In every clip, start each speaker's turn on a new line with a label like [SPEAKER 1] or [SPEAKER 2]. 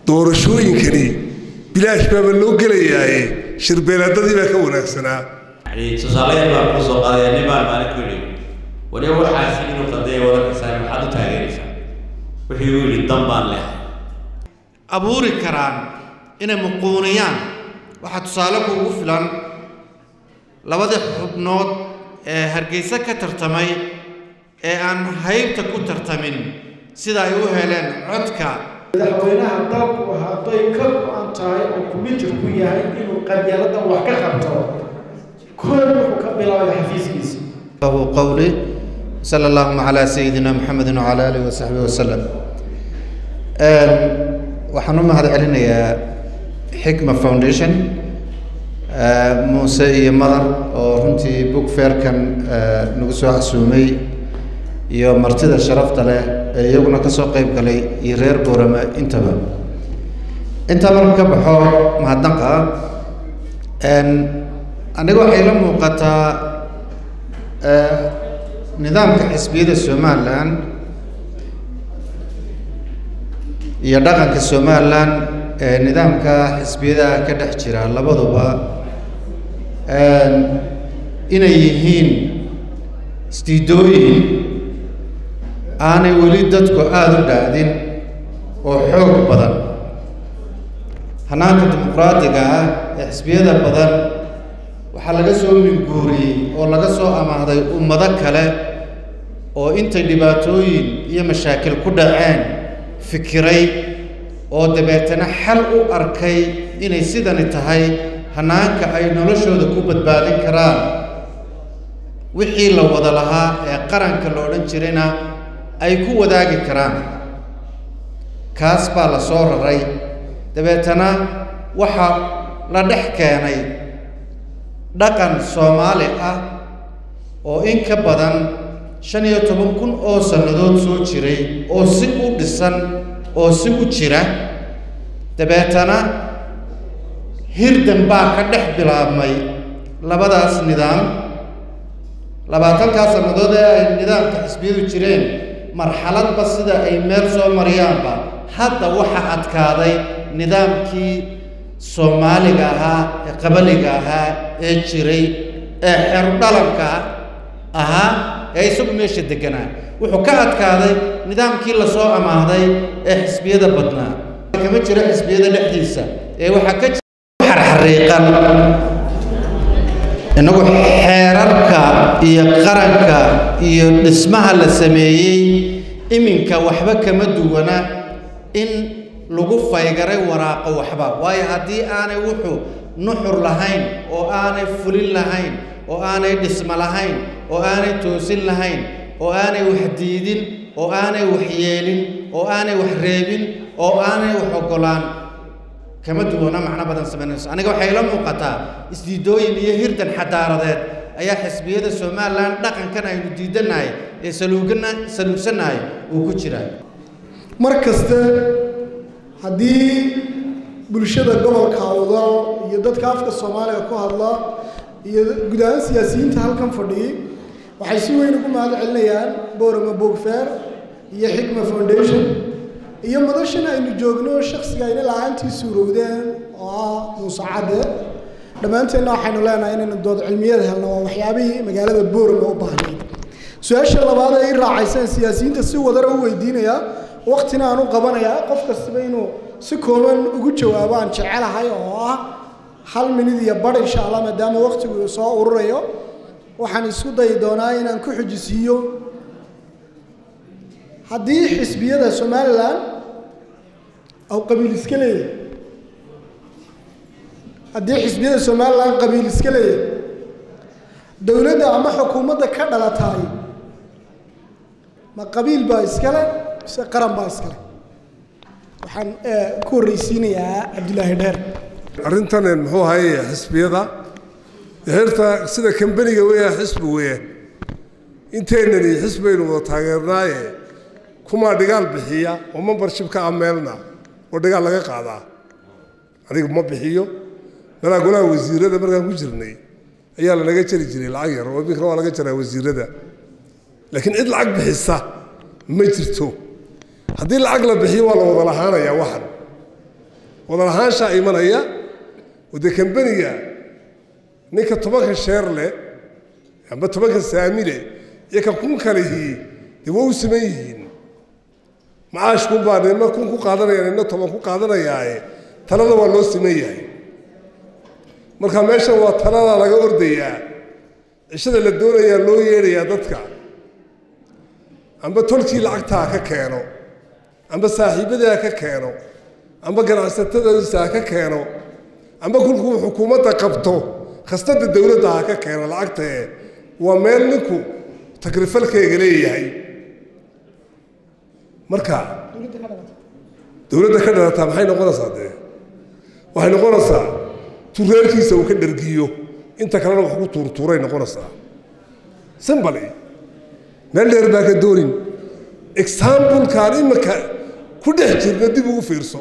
[SPEAKER 1] doorashooyinkani bilaash baaba loo gelayaaye shirbeelaadadii baa ka wanaagsanaa
[SPEAKER 2] يعني تصالح بقى كوسو قال يعني ما ما نقول وليه هو حاسس انه قضيه ولا كسر حد تاغيريسا وحي يقول الضمان له
[SPEAKER 3] abuuri karaan inay muquuniyaan waxaa tusaale kuugu filan labadii xubnood ee hargeysa ka tartamay ee aan haybta ku tartamin sida ay u heleen codka
[SPEAKER 4] madaxweynaha dalku hadday ka go-an tahay oo kumijir ku yahay inuu qabyaladan wax ka qabto koob wuxuu ka bilaabay xafiiskiisa
[SPEAKER 3] له قولي صلى الله على سيدنا محمد وعلى آله وصحبه وسلم waxaan u mahad celinayaa xikma foundation muuse iyo madar oo runtii book fairkan nagu soo casuumay iyo martida sharafta leh ee iyaguna ka soo qayb galay iyo reer boorama intaba intaa marka ka baxo mahadnaqa aniga waxay la muuqataa nidaamka xisbiyada somalilan iyo dhaqanka somalilan ee nidaamka xisbiyada ka dhex jira labaduba inay yihiin isdiidooyin aanay weli dadku aada u dhaadin oo xoog badan hanaanka dimuqraadiga ah ee xisbiyada badan waxaa laga soo minguuriyey oo laga soo amaahday ummado kale oo intay dhibaatooyin iyo mashaakil ku dhaceen fikiray oo dabeetana xal u arkay inay sidani tahay hanaanka ay noloshooda ku badbaadin karaan wixii la wada lahaa ee qaranka la odhan jirayna ay ku wadaagi karaan kaas baa la soo raray dabeetana waxa la dhex keenay dhaqan soomaali ah oo in ka badan shan iyo toban kun oo sannadood soo jiray oo si u dhisan oo si u jira dabeetana hirdan baa ka dhex bilaabmay labadaas nidaam labaatankaa sannadood ee ay nidaamka xisbiyadu jireen marxaladba sida ay meel soo mariyaanba hadda waxa adkaaday nidaamkii soomaaliga ahaa ee qabaliga ahaa ee jiray ee xerdhalanka ahaa ee isagu meesha deganaa wuxuu ka adkaaday nidaamkii lasoo amaahday ee xisbiyada badnaa kama jiro xisbiyada dhexdiisa ee waxaa ka jira xarxariiqan innagu xeerarka iyo qaranka iyo dhismaha la sameeyey iminka waxba kama duwana in lagu faygaray waraaqo waxba waayo haddii aanay wuxuu nuxur lahayn oo aanay fulin lahayn oo aanay dhismo lahayn oo aanay toosin lahayn oo aanay wax diidin oo aanay wax yeelin oo aanay wax reebin oo aanay wax ogolaan kama duwana macno badan samaynayso aniga waxay la muuqataa isdiidooyin iyo hirdan xadaaradeed ayaa xisbiyada somalilan dhaqankan aynu diidanahay ee saluugana saluugsanahay uu ku jiraa
[SPEAKER 5] mar kaste haddii bulshada gobolka awdal iyo dadka afka soomaaliga ku hadla iyo guud ahaan siyaasiyiinta halkan fadhiyay waxay si weyn ugu mahad celinayaan boorama boogfeer iyo xikma foundation iyo madashan aynu joogno shaksiga ayna la-aantii suurowdeen oo ah muuse cadde dhammaanteenna waxaynu leenahay inaynu dood cilmiyada helno waa waxyaabihii magaalada boorama u baahnay su-aasha labaad ee i raacaysaan siyaasiyiinta si wadara u weydiinayaa waktina aan u qabanayaa qof kastaba inuu si kooban ugu jawaabo aan jecelahay oo ah hal minid iyo bar insha allah maadaama waktigu soo ururayo waxaan isku dayi doonaa inaan ku xujisiiyo haddii xisbiyada somalilan aw qabiil iska leeyahay haddii xisbiyada somalilan qabiil iska leeyahay dowladda ama xukuumadda ka dhalataay ma qabiil baa iskale mise qaran baa iskale waxaan ku horreysiinayaa cabdilaahi dheer
[SPEAKER 1] arrintan muxuu ahaye xisbiyada heerta sida kambaniga weya xisbi weya inteynani xisbaynu wada taageernaaye kumaa dhigaal bixiya oo membershipka ameelna oo dhigaal laga qaadaa aniga ma bixiyo malaa golaha wasiirada markaan ku jirnay ayaa lanaga jari jiray lacag yar oo iminkana waa laga jaraa wasiirada laakiin cid lacag bixisa ma jirto haddii lacag la bixiyo waa la wada lahaanayaa waxan wada lahaanshaa imanaya oo dee kambaniga ninka tobanka sheer leh amba tobanka saami leh iyo ka kun kalihii dee waa u siman yihiin macaashkun baa nina kun ku qaadanaya nina toban ku qaadanayaaye talada waa loo siman yahay marka meeshan waa talada laga ordayaa cishada la doonayaa loo yeedhayaa dadka amba tolkii lacagta ha ka keeno amba saaxiibadii ha ka keeno amba ganacsatadiisa ha ka keeno amba kolkuu xukuumadda qabto khasnada dowladda ha ka keeno lacagtae waa meel ninku takrifalkeega leeyahay marka dowladda ka dhalataa maxay noqonaysaa dee waxay noqonaysaa tureerkiisa uu ka dhargiyo inta kalena wax ku tuurtuuray noqonaysaa simbali meel dheer baa ka doonin exaambulkaan imika ku dhex jirna dib ugu fiirso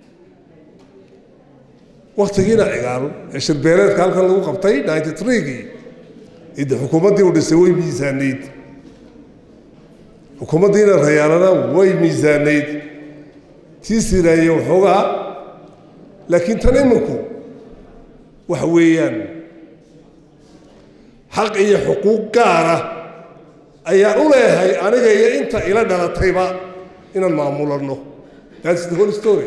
[SPEAKER 1] waktigiina cigaal ee shirbeeleedka halkan lagu qabtay ninety threegii ide xukuumaddii u dhisay way miisaanayd xukuumaddiina rayaalana way miisaanayd tii siraanye waxoogaa laakiin tan iminku waxa weeyaan xaq iyo xuquuq gaara ayaan u leeyahay aniga iyo inta ila dhalatayba inaan maamulano that's the whole story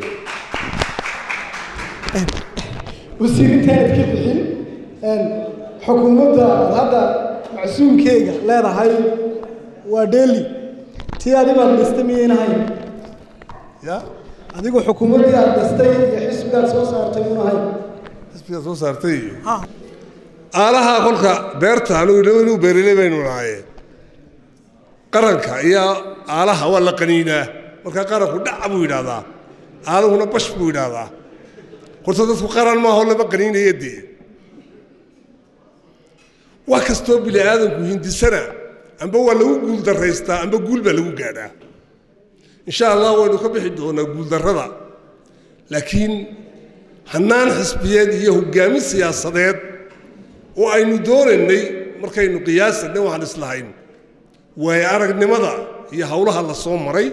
[SPEAKER 5] wasiirintaanad ka bixin xukuumadda aad hadda macsuumkeega leedahay waa dheeli tii adibaad dhistay miyayn ahayn
[SPEAKER 1] ya
[SPEAKER 5] adigu xukuumaddii aad dhistay iyo xisbigaad soo saartay mun ahayn
[SPEAKER 1] xisbiga soo saartay iyo aalaha kolka beerta anigu inuu beerilay baynu nahaye qaranka iyo aalaha waa la qaniinaa markaa qaranku dhaca buu yidhaahdaa aalahuna bash buu yidhaahdaa horta dadku qaran maaho lama qaniinaya dee wax kastoo bini aadamku hindisana amba waa lagu guul daraystaa amba guul baa lagu gaadhaa insha allah waynu ka bixi doonaa guuldarrada laakiin hannaan xisbiyeed iyo hoggaamin siyaasadeed oo aynu doonaynay markaynu qiyaasanay waxaan islahayn waayo aragnimada iyo howlaha la soo maray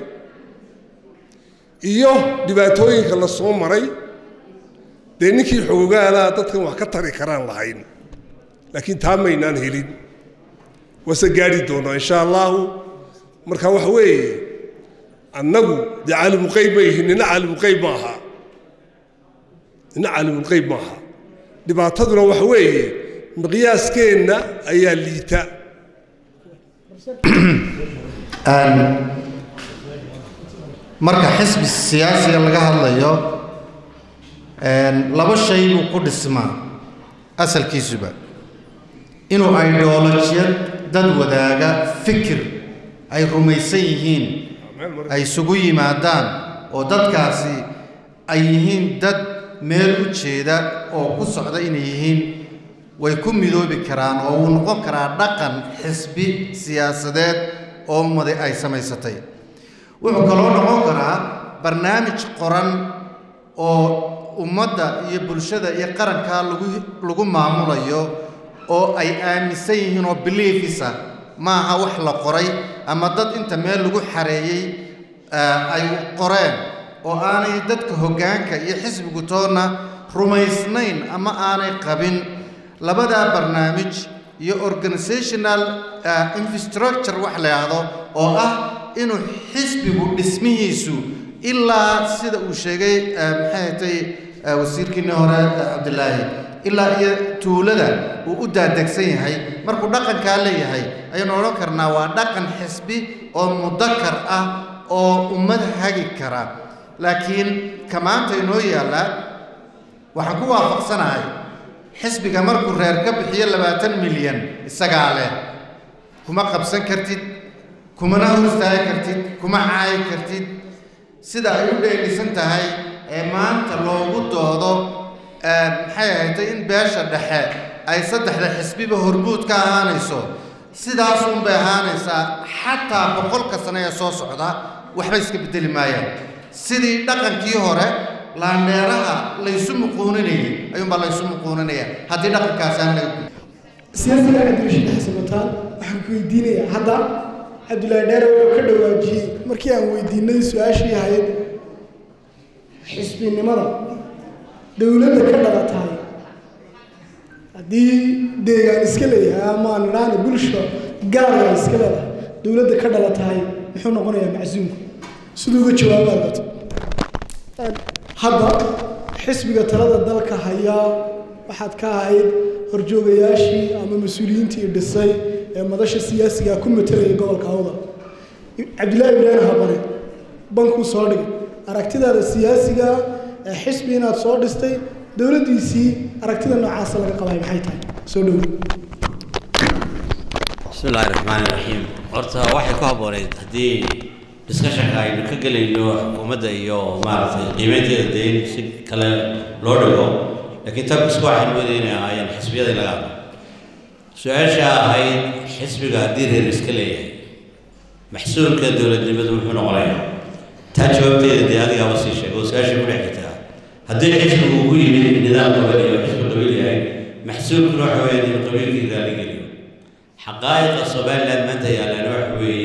[SPEAKER 1] iyo dhibaatooyinka la soo maray dee ninkii xoogaalaha dadkan wax ka tari karaan lahayn laakiin taa maynaan helin waase gaadhi doonaa insha allahu marka waxa weeye annagu dee caalimulqeyb ma yihin nina caalimulqeyb ma aha nina caalimulqeyb ma aha dhibaataduna waxa weeye miqyaaskeenna ayaa liita
[SPEAKER 3] marka xisbi siyaasiga laga hadlayo laba shay buu ku dhismaa asalkiisuba inuu ideolojiyad dad wadaaga fikir ay rumaysan yihiin ay isugu yimaadaan oo dadkaasi ay yihiin dad meel u jeeda oo ku socda inay yihiin way ku midoobi karaan oo uu noqon karaa dhaqan xisbi siyaasadeed oo ummadi ay samaysatay wuxuu kaloo noqon karaa barnaamij qoran oo ummadda iyo bulshada iyo qarankaa lagu lagu maamulayo oo ay aaminsan yihiin oo biliifisa maaha wax la qoray ama dad inta meel lagu xareeyey ay qoreen oo aanay dadka hoggaanka iyo xisbigu toonna rumaysnayn ama aanay qabin labadaa barnaamij iyo organizational infrastructure wax la yidhaahdo oo ah inuu xisbigu dhismihiisu ilaa sida uu sheegay maxay hatay wasiirkiinii hore cabdilaahi ilaa iyo tuulada uu u daadegsan yahay markuu dhaqankaa leeyahay ayaynu odhan karnaa waa dhaqan xisbi oo mudakar ah oo ummad hagi kara laakiin ka maanta inoo yaallaa waxaan ku waafaqsanahay xisbiga markuu reer ka bixiyo labaatan milyan isagaa leh kuma qabsan kartid kumana horstaagi kartid kuma caayi kartid sida ay u dheelisan tahay ee maanta loogu doodo maxay ahaydtay in beesha dhexe ay saddexda xisbiba hormuud ka ahaanayso sidaasunbay ahaanaysaa xataa boqolka sane ee soo socda waxba iska beddeli maayaan sidii dhaqankii hore laandheeraha laysu muquuninayay ayuunbaa laysu muquuninaya haddii dhaqankaasaan laga
[SPEAKER 5] siyaasiga cabdirashiid xasan wataan waxaan ku weydiinayaa hadda cabdulaahi dheere wuxuu ka dhawaajiyey markii aan weydiinay su-aashii ahayd xisbinimada dowladda ka dhalatahay haddii deegaan iska leeyahay ama aan idhaahna bulsha gaarga iska leedahay dowladda ka dhalatahay muxuu noqonayaa macsuumku siduu uga jawaabaa gato hadda xisbiga talada dalka haya waxaad ka ahayd horjoogayaashii ama mas-uuliyiintii dhisay ee madasha siyaasiga ku matelaya gobolka awda cabdillaahi ibraahim habane bankuu soo dhigay aragtidaada siyaasiga ee xisbi inaad soo dhistay dowladdiisii aragtida noocaasa laga qabay maxay tahay soo dhowo
[SPEAKER 2] bismi illaahi raxmaani raxiim horta waxay ku habbooneyd haddii discussionka aynu ka gelayno xukuumadda iyo maaragtay qiimeynteeda dee in si kale loo dhigo laakiin tabkisku waxaynu wadaya inay ahaayeen xisbiyadii laga hadlo su-aasha ahayd xisbiga haddii reer iska leeyahay maxsuulka dowladnimadu muxuu noqonayaa taa jawaabteeda dee adigaaba sii sheegay oo su-aasha ku dhex jirtaa haddii xisbigu ugu yimid nidaam qabali oo xisbi qabiil yahay maxsuulkuna waxa weeye in qabiilkii raali geliyo xaqaa'iqa somaliland maanta yaallaan waxa weeye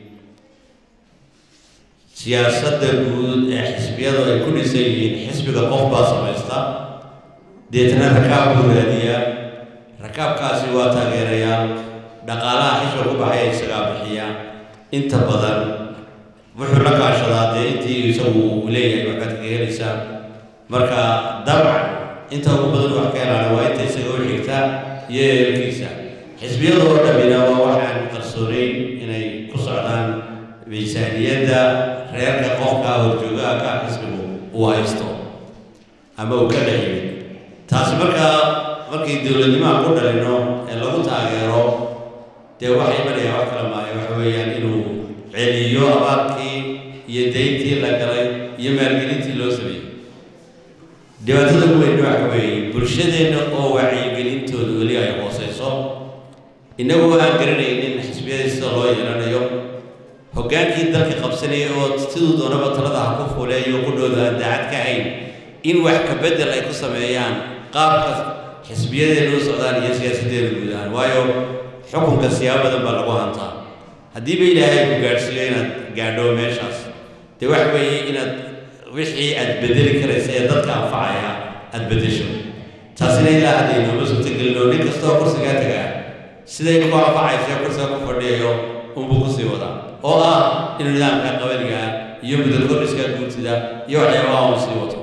[SPEAKER 2] siyaasadda guud ee xisbiyadu ay ku dhisan yihiin xisbiga qof baa samaysta deetna rakaab buu raadiyaa rakaabkaasi waa taageerayaal dhaqaalaha xisbiga ku baxaya isagaa bixiya inta badan wuxuu la kaashadaa dee intii isagu uu leeyahay waxbaad kaga helaysaa marka dabcan inta ugu badan wax ka helaana waa inta isaga u xigta iyo eelkiisa xisbiyada oo dhammina waa waxaan qarsoonayn inay ku socdaan miisaaniyadda reerka qofka horjoogaha ka xisbigu uu haysto ama uu ka dhex yimid taasi markaa markii dowladnimaha ku dhalino ee lagu taageero dee waxay imanayaan wax kala maayo waxa weeyaan inuu celiyo abaarkii iyo dayntii la galay iyo maalgelintii loo sameeyey dhibaatada ugu weyn waxa weeye bulshadeenna oo wacyigelintooda weli ay hooseyso innagoo aan garanaynin xisbiyadii sida loo yeelanayo hoggaankii dalka qabsanaya oo siduu doonaba talada ha ku fuleeyo qudhooda aan daacad ka hayn in wax ka beddel ay ku sameeyaan qaabka xisbiyadeenu u socdaan iyo siyaasaddeenu guud ahaan waayo xukunka siyaabo badan baa lagu hantaa haddiiba ilaahay ku gaadhsiiyo inaad gaadho meeshaas dee waxa weeye inaad wixii aad bedeli karaysa ee dadka anfacaya aad beddesho taasina ilaa hadda inooma suurtagelino nin kastoo kursigaa tagaa siday ku anfacaysa kursiga ku fadhiyayo unbuu kusii wadaa oo ah inuu nidaamka qabaliga iyo mudakordhiska guurtida iyo waxyaabaha uu sii wato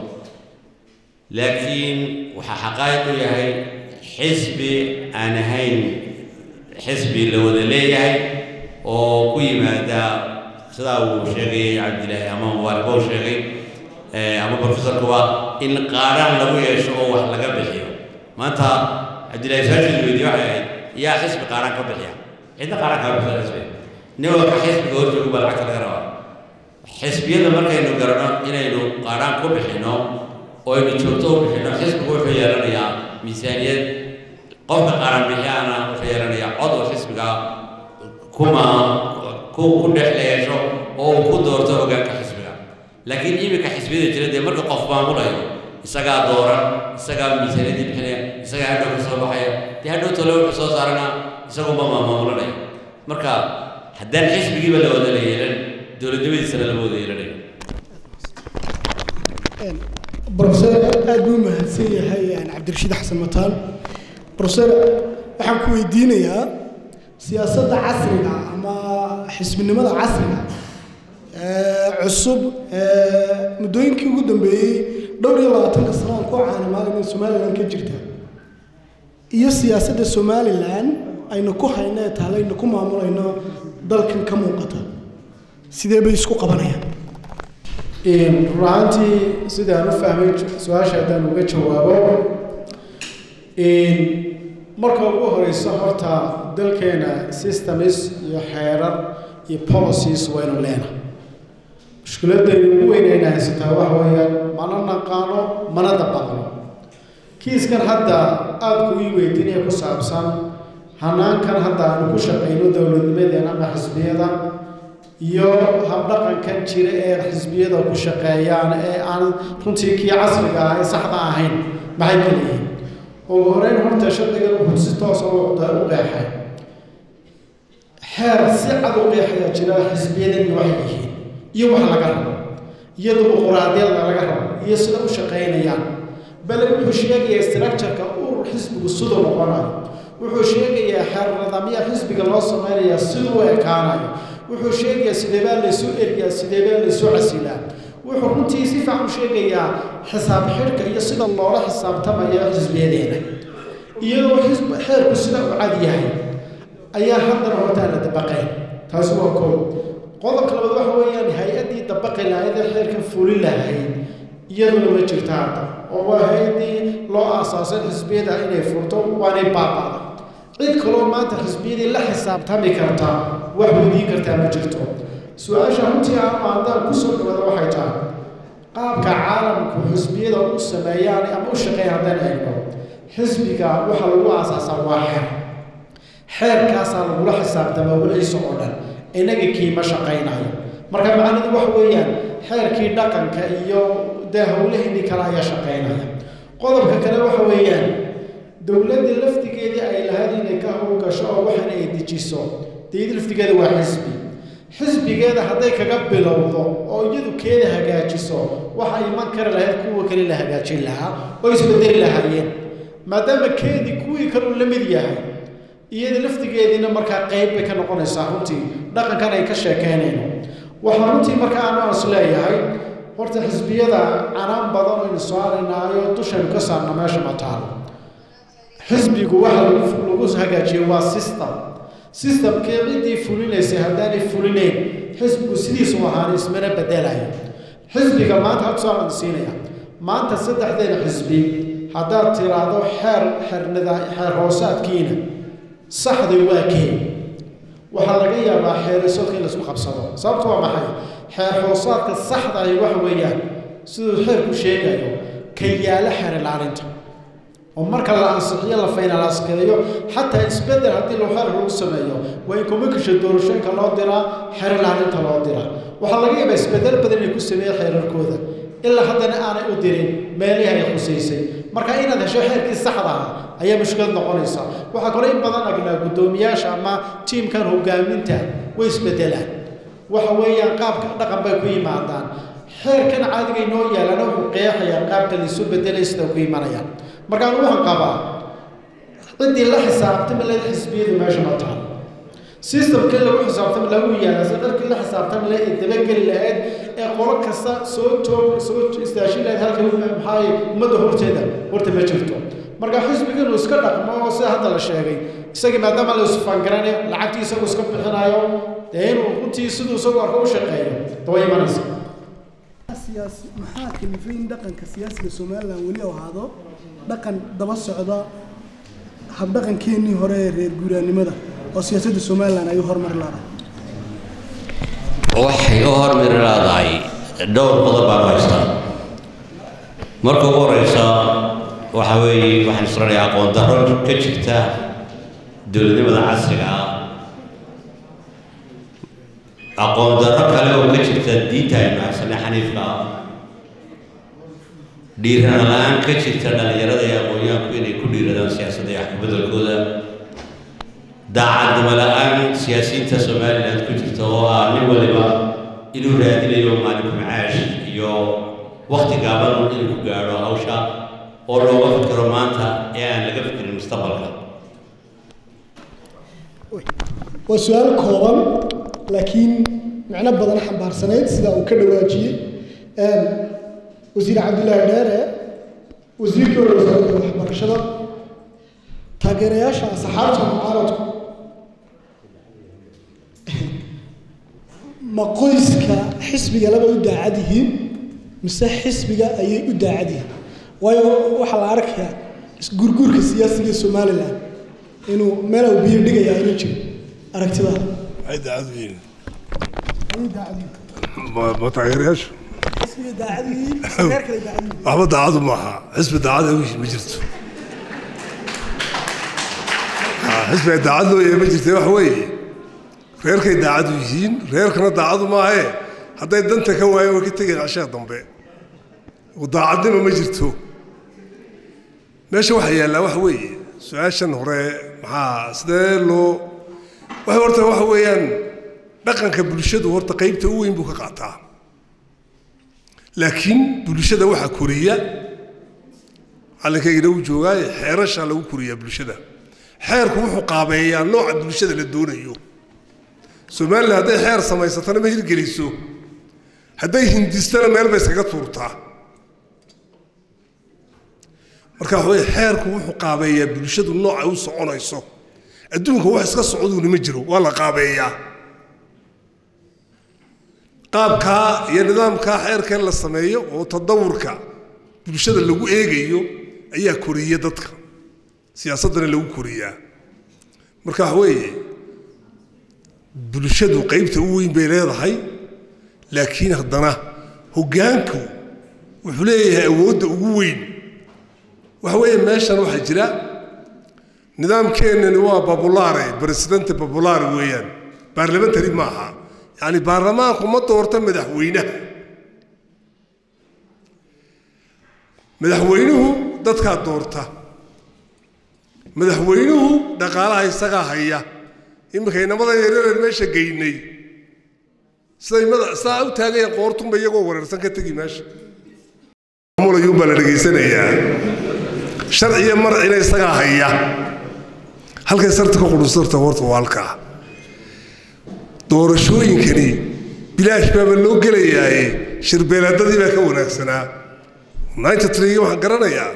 [SPEAKER 2] laakiin waxaa xaqaa'iq u yahay xisbi aan ahayn xisbi la wada leeyahay oo ku yimaada sidaa uu sheegay cabdilaahi ama mubaarak uu sheegay ama professorkuba in qaadhaan lagu yeesho oo wax laga bixiyo maanta cabdillahi saashid weydiye waxay ahayd yaa xisbi qaadhaan ka bixiya cidna qaadhaan kaa bixisa xisbi nin walba xisbiga horjoogu baa lacagta laga rabaa xisbiyada markaynu garanno inaynu qaadhaan ku bixinno oo aynu joogto u bixinno xisbigu wuxuu yeelanayaa miisaaniyad qofka qaran bixiyaana wuxuu yeelanayaa cod oo xisbiga kuma ku ku dhex leesho oo uu ku doorto hoggaanka xisbiga laakiin iminka xisbiyada jira dee marka qof maamulayo isagaa dooran isagaa miisaaniyadii bixinaya isagaa hadhow ka soo baxaya dee hadhow tole wuxuu soo saarana isagunba maamulanaya marka haddaan xisbigiiba la wada la yeelan dowladnimadiisana lama wada yeelanayo
[SPEAKER 5] brofeser aad buu mahadsan yahay cabdirashiid xasan mataan brofeser waxaan ku weydiinayaa siyaasadda casriga ama xisbinimada casriga ee cusub ee muddooyinkii ugu dambeeyey dhowr iyo labaatanka sano aan ku caanimaalin somalilan ka jirta iyo siyaasadda somalilan aynu ku hayno ee taale aynu ku maamulayno dalkan ka muuqata sidee bay isku qabanayaan
[SPEAKER 4] run ahaantii sidaan u fahmay su-aasha haddaan uga jawaabo marka ugu horeyso horta dalkeena systems iyo xeerar iyo policies waynu leenahay mushkiladaynu ugu weynayna haysataa waxa weeyaan mana naqaano mana dabaqno kiiskan hadda aada ku ii weydiinaya ku saabsan hanaankan hadda aanu ku shaqayno dowladnimadeena ama xisbiyada iyo habdhaqankan jira ee xisbiyada ku shaqeeyaan ee aan runtii kii casriga ah ee saxda ahayn maxay ka leeyihiin ugu horeyn horta shardigan wuxuu si toosa u qeexay xeer si cad u qeexayaa jira xisbiyadan iyo waxay yihiin iyo wax laga rabo iyo dimuquraadiyada laga rabo iyo sida u shaqaynayaan bale wuxuu sheegayaa structureka urur xisbigu siduu noqonayo wuxuu sheegayaa xeer nidaamyaha xisbiga loo samaynayaa siduu ekaanayo wuxuu sheegayaa sideebaa laysu eryaa sideebaa laysu casilaa wuxuu runtii si fiican u sheegayaa xisaab xidhka iyo sida loola xisaabtamayo xisbiyadeena iyadoo xisb xeerku sida u cad yahay ayaa haddana hortaan la dabaqeen taasi waa koob qodobka labaad waxa weeyaan hay-addii dabaqi lahayd ee xeerka fuli lahayd iyaduna ma jirta hadda oo waa hay-addii loo aasaasay xisbiyada inay furto waanay baaba'da cid kaloo maanta xisbiyadii la xisaabtami karta wax weydiin kartaa ma jirto su-aasha runtii aanu haddaan kusoo dhawada waxay tahay qaabka caalamku xisbiyada u sameeyaan ama u shaqeeya haddaan eegno xisbiga waxaa lagu aasaasaa waa xeer xeerkaasaa lagula xisaabtama weliisa oo dhan inaga kiima shaqaynayo marka macnidu waxa weeyaan xeerkii dhaqanka iyo dee howlaheennii kale ayaa shaqaynaya qodobka kale waxa weeyaan dowladda laftigeedii ay lahayd inay ka howlgasho oo waxan ay dejiso deedi laftigeeda waa xisbi xisbigeeda hadday kaga bilowdo oo iyadu keeda hagaajiso waxa iman kari lahayd kuwa kale la hagaajin lahaa oo isbedeli lahaayeen maadaama keedii kuwii kaleu la mid yahay iyada laftigeediina markaa qayb bay ka noqonaysaa runtii dhaqankan ay ka sheekeynayno waxaa runtii markaa aanu is leeyahay horta xisbiyada canaan badan aynu saaraynaayo dushaynu ka saarna meesha ma taalo xisbigu waxa lagu hagaajiyo waa system systemkii ciddii fulinaysay haddaanay fulinayn xisbigu sidiisu ahaan ismana bedelayo xisbiga maanta had soo siinaya maanta saddexdeena xisbi haddaad tiraahdo xeer xernida xeer hoosaadkiina saxday waa kee waxaa laga yaabaa xeerisoodka in laisku qabsado sababtu waa maxay xeer hoosaadka saxda ahi waxa weeyaan siduu xeerku sheegayo ka yaala xeer ilaalinta oo marka la ansixiyo la faynalaaskeeyo xataa isbedel haddii loo xeer lagu sameeyo waa in communication doorashooyinka loo diraa xeer ilaalinta loo diraa waxaa laga yaabaa isbedel badan inay ku sameeya xeerarkooda ilaa haddana aanay u dirin meelihii ay khusaysay marka inaad hesho xeerkii saxda ah ayaa mushkilad noqonaysa waxaa kaloo in badan agnaa guddoomiyaasha ama tiimkan hogaaminta way isbedelaan waxa weeyaan qaabka dhaqan bay ku yimaadaan xeerkan caadiga inoo yaalana wuxuu qeexayaa qaabka laisu bedelay sida ku imanayaan markaan waxaan qabaa ciddii la xisaabtami lahayd xisbiyadu meesha ma taal systemkii lagu xisaabtami lagu yaala si dharkii la xisaabtami lahayd ee dabageli lahayd ee qolo kasta soo toog soo istaashin lahayd halka maxaa ummadda horteeda horta ma jirto marka xisbiga inuu iska dhaqmo oo sida hadda la sheegay isagii maadaama la isfangaranayo lacagtii isagu iska bixinayo dee inuu runtii siduu isagu arko u shaqeeyo daba imanaysa
[SPEAKER 5] siyaasi maxaa kalifay in dhaqanka siyaasiga somalilan weli u ahaado dhaqan daba socda habdhaqankeenii hore ee reer guuraanimada oo siyaasadda somalilan ay u horumar laadahay
[SPEAKER 2] waxay u hormari leedahay dhowr qodob baan u haystaa marka ugu horeysa waxa weeye waxaan isranayaa aqoon darro ka jirta dowladnimada casriga ah aqoon darro kale oo ka jirta diinta aynu haysanay xaniifka ah dhiirana la-aan ka jirta dhallinyarada iyo aqoonyahanku inay ku dhiiradaan siyaasadda iyo waxkabedelkooda daacadnimo la-aan siyaasiyiinta somaliland ku jirta oo ah nin waliba inuu raadinayo maalinku macaash iyo wakti gaaban inuu ku gaadho hawsha oo looga fikiro maanta ee aan laga fikirin mustaqbalka
[SPEAKER 5] waa su-aal kooban laakiin macno badan xambaarsanayd sida uu ka dhawaajiyey wasiir cabdillaahi dheere wasiirkii hore wasaaradda waxbarashada taageerayaasha asxaabta mucaaradku ma qoyska xisbiga laba u daacad yihiin mise xisbiga ayay u daacad yihiin waayo waxaa la arkayaa isgurguurka siyaasiga somalilan inuu meelow biyo dhigayaa inuu jiro aragtidaada
[SPEAKER 1] maxay daacad u yihiin
[SPEAKER 5] ayay daacad yihiin
[SPEAKER 1] ma ma taageerayaashu
[SPEAKER 5] xisbiga daacad yihiin mise reer kale daacad yihiin
[SPEAKER 1] waxba daacadu maaha xisbi daacad ay ma jirto Ah, xisbiga daacad loo yeema jirta wax weeye reerkay daacad u yihiin reerkana daacadu maahe hadday danta ka waayeen way ka tegeen cashaha dambe oo daacadnimo ma jirto meesha waxaa yaallaa waxa weeye su-aashan hore maxaa sidee loo waxay horta waxa weeyaan dhaqanka bulshadu horta qaybta u weyn buu ka qaataa laakiin bulshada waxaa koriya calinkaygana uu joogaaye xeerashaa lagu koriyaa bulshada xeerku wuxuu qaabeeyaa nooca bulshada la doonayo somalilan hadday xeer samaysatana ma hirgeliso hadday hindistana meel bay iskaga tuurtaa marka waxa weye xeerku wuxuu qaabeeyaa bulshadu nooca u soconayso adduunka wax iska socduuna ma jiro waa la qaabeeyaa qaabkaa iyo nidaamkaa xeerkan la sameeyo oo tadawurka bulshada lagu eegayo ayaa koriya dadka siyaasaddana lagu koriyaa marka waxa weeye bulshadu qaybta u weyn bay leedahay laakiin haddana hoggaanku wuxuu leeyahay awoodda ugu weyn waxa weeye meeshan waxaa jira nidaamkeennani waa babulaare presidente babulaare weeyaan baarlamentary ma aha yacni baarlamaanku ma doorta madaxweynaha madaxweynuhu dadkaa doorta madaxweynuhu dhaqaalaha isagaa haya iminka inamada yareereen meesha geynay siday mada sidaa u taagayaan qoortunba iyagoo wareersan ka tegi meesha mulayuun baa la dhegaysanayaa sharciya marcina isagaa haya halkay sarta ka qudhusarta horta waa halkaa doorashooyinkani bilaash baaba loo gelayaaye shirbeelaadadii baa ka wanaagsanaa ninety three waxaan garanayaa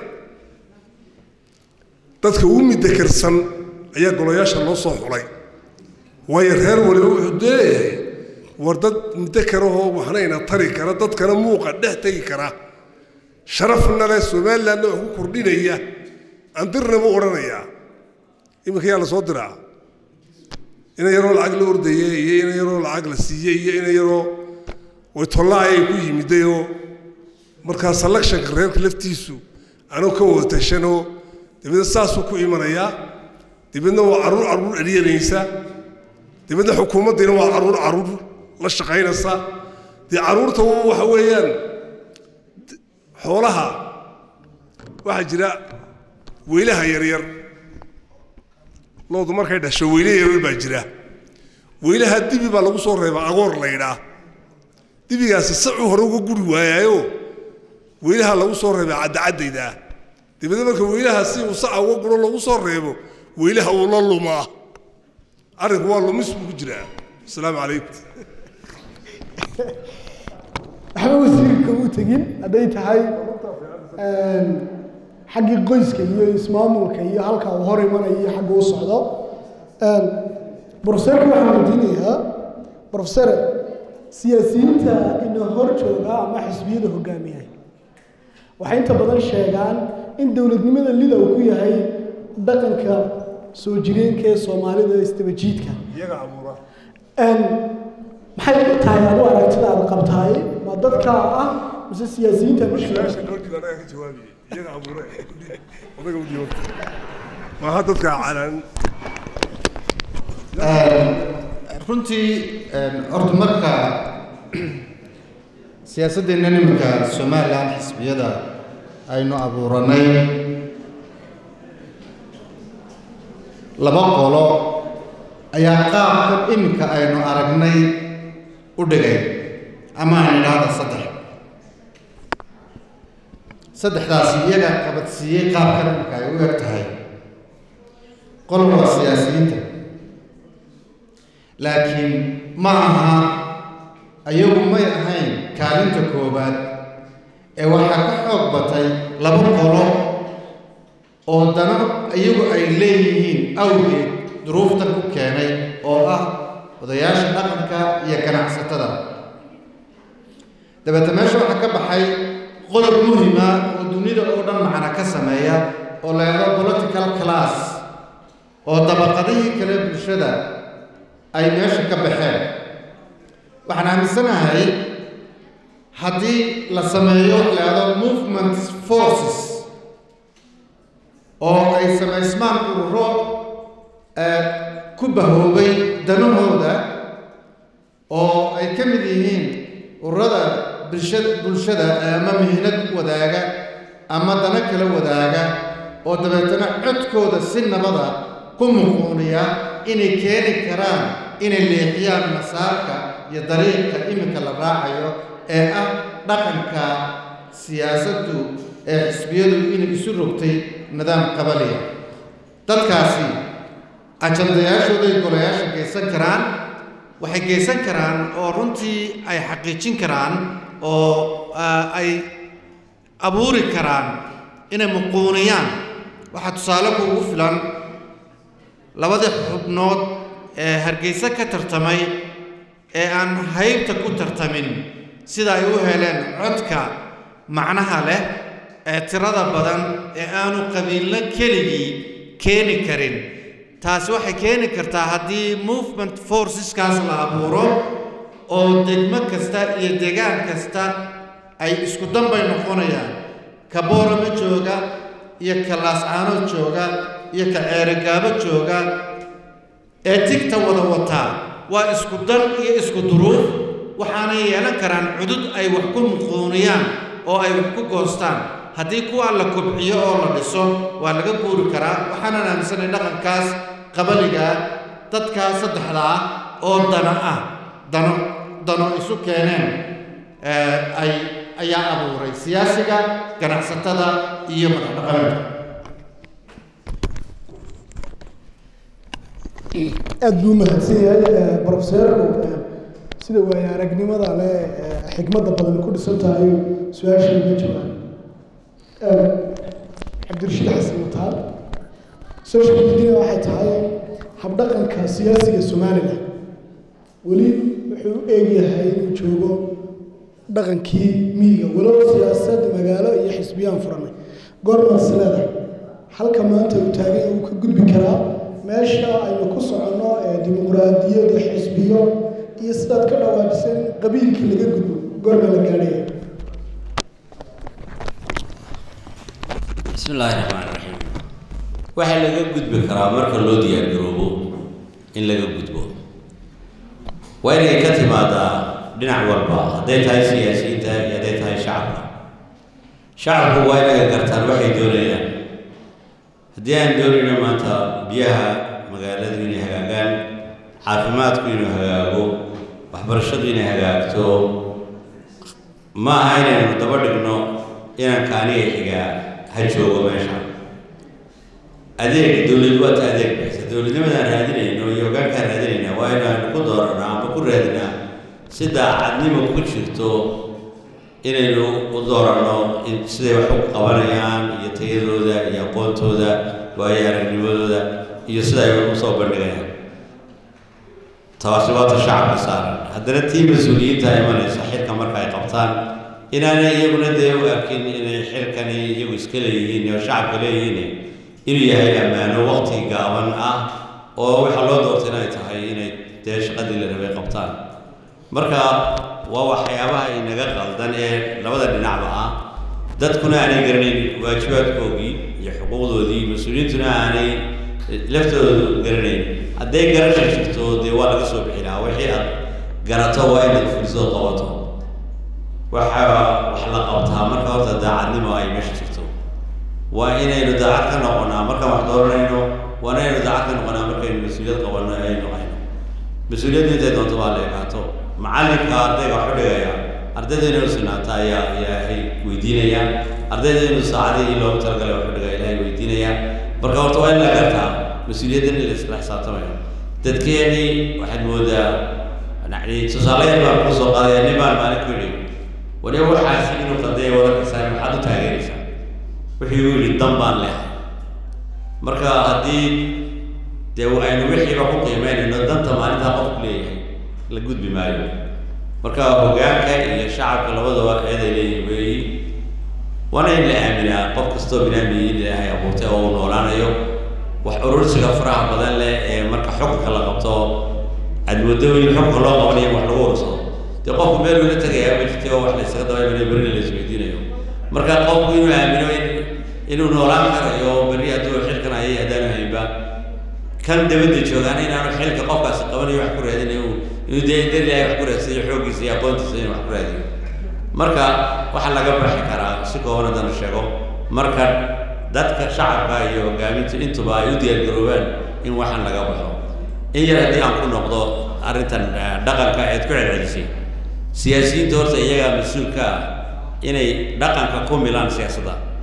[SPEAKER 1] dadka ugu midakarsan ayaa golayaasha loo soo xulay waayo reer waliba wuxuu leeyahay war dad midakarahoo waxnayna tari kara dadkana muuqa dhex tegi kara sharafna leh somalilandna wax ku kordhinaya andirna buu odhanayaa iminka yaa la soo diraa ina yaroo lacag la ordaya iyo ina yaroo lacag la siiyey iyo ina yaroo waytollaayay ku yimidayoo markaa selectionka reerka laftiisu anuu ka wada tashanoo dabeedna saasuu ku imanayaa dabeedna waa carruur carruur eryanaysa dabeedna xukuumaddiina waa carruur carruur la shaqaynaysa dee carruurta waxa weeyaan xoolaha waxaa jira weylaha yaryar loodu markay dhasho weyle yaryar baa jira weylaha dibi baa lagu soo reebaa agoor laydhaa dibigaasi sacuu hore uga guri waayaayo weylaha lagu soo reebaa caddacaddaydaa dabeedna marka weylaha si uu saca uga guro lagu soo reebo weylaha uu la lumaa arrinku waa lumis buu ku jiraa asalaamu calaykum
[SPEAKER 5] waxba wasiirka u tegin hadday tahay xaggii qoyska iyo ismaamulka iyo halka uu hor imanayo iyo xagga u socdo brofeserka waxaan weydiinayaa brofesere siyaasiyiinta ina hor jooga ama xisbiyada hogaamiyay waxay inta badan sheegaan in dowladnimada lida uu ku yahay dhaqanka soo jireenka ee soomaalida istabajiidka
[SPEAKER 1] iyaga abuura
[SPEAKER 5] maxay tahay adu aragtida aad qabtaay ma dadka ah mise siyaasiyiinta mushkila
[SPEAKER 1] meesha dhoorkiida anaga ka jawaabiyey iyaga abuura odaga u dhiibo maaha dadka calan
[SPEAKER 3] runtii horta marka siyaasaddeena nimanka somalilan xisbiyada aynu abuuranay laba qolo ayaa qaabkan iminka aynu aragnay u dhigay ama aan idhaahda saddex saddexdaasi iyaga qabadsiiyey qaabkan iminka ay u eg tahay qol waa siyaasiyiinta laakiin ma aha ayagu may ahayn kaalinta koowaad ee waxaa ka xoog batay laba qolo oo dano iyagu ay leeyihiin awgeed duruuftan ku keenay oo ah odayaasha dhaqanka iyo ganacsatada dabeete meesha waxaa ka baxay qodob muhima oo dunida oo dhan macna ka sameeya oo la yidhahdo political class oo dabaqadihii kale bulshada ay meesha ka baxeen waxaan aaminsanahay haddii la sameeyo wax la yidhahdo movement forces oo ay samaysmaan ururo ku bahoobay danahooda oo ay ka mid yihiin ururada bulshada bulshada ama mihnad wadaaga ama dano kala wadaaga oo dabeetana codkooda si nabada ku muquuniya inay keeni karaan inay leexiyaan masaarka iyo dariiqa iminka la raacayo ee ah dhaqanka siyaasaddu ee xisbiyadu inay isu rogtay nidaam qabaliya dadkaasi ajandayaashooday golayaasha geysan karaan waxay geysan karaan oo runtii ay xaqiijin karaan oo ay abuuri karaan inay muquuniyaan waxaa tusaale kuugu filan labadii xubnood ee hargeysa ka tartamay ee aan haybta ku tartamin sida ay u heleen codka macnaha leh ee tirada badan ee aanu qabiillo keligii keeni karin taasi waxay keeni kartaa haddii movement forceskaas la abuuro oo degmo kasta iyo degaan kasta ay isku danbay noqonayaan ka boorama jooga iyo ka laascaanood jooga iyo ka ceerigaabo jooga ee tigta wada wataa waa isku dan iyo isku duruuf waxaanay yeelan karaan cudud ay wax ku muquuniyaan oo ay wax ku goostaan haddii kuwa la kobciyo oo la dhiso waa laga guuri karaa waxaanan aaminsanay dhaqankaas qabaligaa dadkaa saddexda ah oo dana ah dano dano isu keeneen ay ayaa abuuray siyaasiga ganacsatada iyo madaxdhaqameedka
[SPEAKER 5] aada buu mahadsan yahay brofeserku sida waaye aragnimada leh xikmadda badan ku dhisan tahay su-aasha uga jawaab cabdirashiid xasan mataal social media waxay tahay habdhaqanka siyaasiga somalilan weli wuxuu u eegyahay inuu joogo dhaqankii miyiga walow siyaasad magaalo iyo xisbiyaan furanay goormaas leedahay halka maanta uu taagay uu ka gudbi karaa meesha aynu ku soconno ee dimuqraadiyadda xisbiyo iyo sidaad ka dhawaajisan qabiilkii laga gudbo goorma la gaadhaya
[SPEAKER 2] bismi illaahi raxmaan raxiim waxaa laga gudbi karaa marka loo diyaargaroobo in laga gudbo waa inay ka timaadaa dhinac walba hadday tahay siyaasiyiinta iyo hadday tahay shacabka shacabku waa inaga gartaan waxay doonayaan haddii aan doonayno maanta biyaha magaaladu inay hagaagaan caafimaadku inuu hagaago waxbarashadu inay hagaagto ma aha inaynu daba dhigno inaan kaaniga xigaa ha joogo meesha adeeg dowlad waata adeeg bixisa dowladnimadaan raadinayno iyo hogaankaan raadinayna waa inaanu ku dooranaa ama ku raadinaa si daacadnimo ku jirto inaynu u dooranno in siday wax u qabanayaan iyo tayadooda iyo aqoontooda waayo aragnimadooda iyo sida ay u soo bandhigayaan taasi waata shacabka saaran haddana tii mas-uuliyiinta imanaysa xilka marka ay qabtaan inaanay iyaguna dee u arkin inay xilkani iyagu iska leeyihiin oo shacabka leeyihiin inuu yahay ammaano waqti gaaban ah oo waxaa loo doortay inay tahay inay dee shaqadii la rabay qabtaan marka waa waxyaabaha inaga qaldan ee labada dhinacba ah dadkuna aanay garanayn waajibaadkoogii iyo xuquuqdoodii mas-uuliyiintuna aanay laftoodu garanayn hadday garasha jirto dee waa laga soo bixi lahaa wixii aad garato waa inaad fulisoo qabato waxa wax la qabtaa marka horta daacadnimo ay meesha jirto waa inaynu daacad ka noqonaa markaan wax dooranayno waa inaynu daacad ka noqonaa markaynu mas-uuliyad qabanno aynu hayno mas-uuliyaddu intay doonto baa la ekaato macallinka ardayga wax u dhigaya ardayda inuu sinaata ayaa ilaahay weydiinaya ardayda inuu saacadii loogu talagalay wax u dhigaya ilaahay weydiinaya marka horta waa in la gartaa mas-uuliyaddan in la isla xisaabtamayo dadkeenii waxaad moodaa yani tusaalayaal baan kuu soo qaadaya nin baan maalin ku yidhi waliba waxaasi inuu qadaya wadankasaa maxaad u taageeraysaa wuxuu igu yidhi dan baan leehay marka haddii dee aynu wixiiba ku qiimeynayno danta maalintaa qofku leeyahay la gudbi maayo marka hogaanka iyo shacabka labadaba eeday leeyihin weeyi waana in la aaminaa qof kastoo binaamiyi in ilaahay abuurtay oo uu noolaanayo wax urursiga faraha badan leh ee marka xukunka la qabto aad moodo in xukunka loo qabanayo wax lagu urursado dee qofku meel uu la tegayaa ma jirti oo wax la isaga dabaymanayo berri la isweydiinayo marka qofku inuu aamino in inuu noolaan karayo berri hadduu xilkan hayay haddaanu haynba kan dabadda joogaana inaanu xilka qofkaasi qabanayo wax ku raadinayo inuu dee dar ilaahay wax ku raadsanayo xooggiisa iyo aqoontiisa inuu wax ku raadiyo marka waxaa laga baxi karaa si kooban haddana sheego marka dadka shacabka iyo hogaaminta intuba ay u diyaargaroobaan in waxaan laga baxo in yar haddii aan ku noqdo arrintan dhaqanka eed ku celcelisay siyaasiyiinta horta iyagaa mas-uulka ah inay dhaqanka ku milaan siyaasadda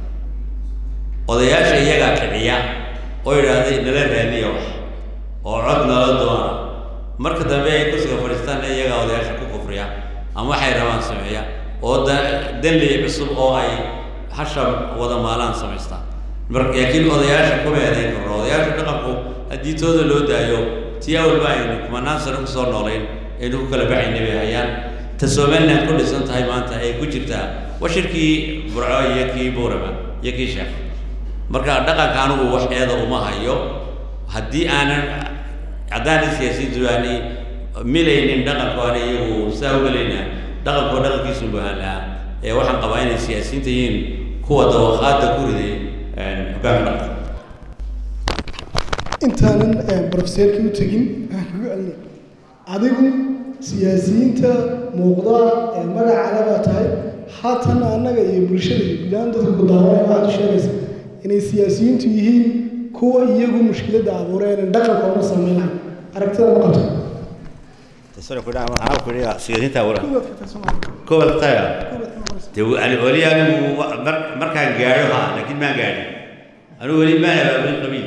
[SPEAKER 2] odayaasha iyagaa kiciya oo yidhaahday nala raadiya wax oo cod nala doona marka dambe ay kursiga fadhiistaan iyagaa odayaasha ku kufriya ama waxay rabaan sameeya oo da dalli cusub oo ay hasha wada maalaan samaystaan mar laakiin odayaasha kuma eedayn karno odayaasha dhaqanku haddii tooda loo daayo tii awalba aynu kumanaan sano kusoo noolayn aynu ku kala baxayna bay hayaan ta somaliland ku dhisan tahay maanta ay ku jirtaa waa shirkii burco iyo kii buurama iyo kii sheekh marka dhaqanka anigu wax eeda uma hayo haddii aanan haddaanan siyaasiyiintu aanay milaynin dhaqanku aanay iyagu saa ugelayna dhaqankoo dhaqankiisu bahan lahaa ee waxaan qabaa inay siyaasiyiinta yihiin kuwa dawaqaada ku riday hoggaanka dhaqanka
[SPEAKER 5] intaanan brofeseerkii u tegin aan kugu celina adigu siyaasiyiinta muuqda ee magacala baa tahay haatan annaga iyo bulshada iyo gudahaan dadka ku daawanaya waxaad u sheegaysa inay siyaasiyiintu yihiin kuwa iyagu mushkiladda abuureen in dhaqankoona samayn lahay aragtida ma qabto
[SPEAKER 2] gobolkaya de weli anigu markaan gaadho ha laakiin maan gaadhin anigu weli maan abaabulin qabiil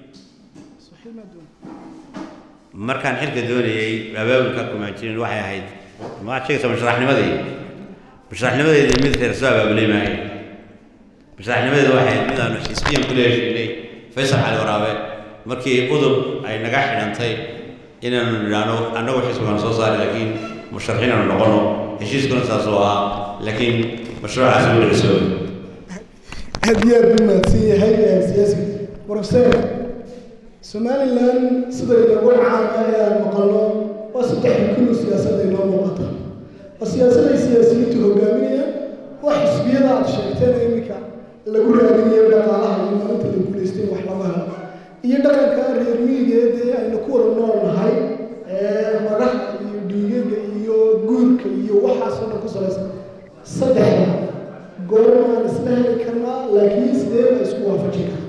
[SPEAKER 2] markaan xilka doonayay abaabulka kumaan jirin waxay ahayd maxaad sheegaysaa masharaxnimadii masharaxnimadeedii mid reer soo abaabulay maahay masharaxnimadeedu waxay ahayd mid aanu xisbiyan kula heshiinay faysal cali waraabe markii udub ay naga xidhantay inaanu nidhaahno annagu xisbigaan soo saari laakiin musharaxiin aanu noqono heshiiskuna saas oo ahaa laakiin mashruucaasi wuu dhisoobay
[SPEAKER 5] aad iyo aad buu mahadsan yahay siyaasiga brofeser somalilan sida inagu caana ee aan maqalno waa saddex rukunu siyaasadda inoo muuqata waa siyaasad ay siyaasiyiintu hogaaminayaan waa xisbiyada aad sheegteen iminka lagu raadinayo dhaqaalaha iyo maalinta la guulaystay wax laga helo iyo dhaqanka reer miyigeed ee aynu ku wada nool nahay ee madaxa iyo dhiigagga iyo guurka iyo waxaasoo dhan ku salaysan saddexda goormaan isla heli karnaa laakiin sidee la isku waafajin karaa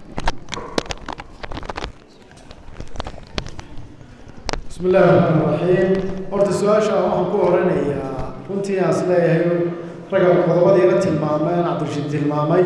[SPEAKER 4] بسم الله الرحمن الرحيم horta su-aasha waxaan ku horanayaa runtii aan is leeyahay ragga qodobadii la tilmaamay aan cabdirashiid tilmaamay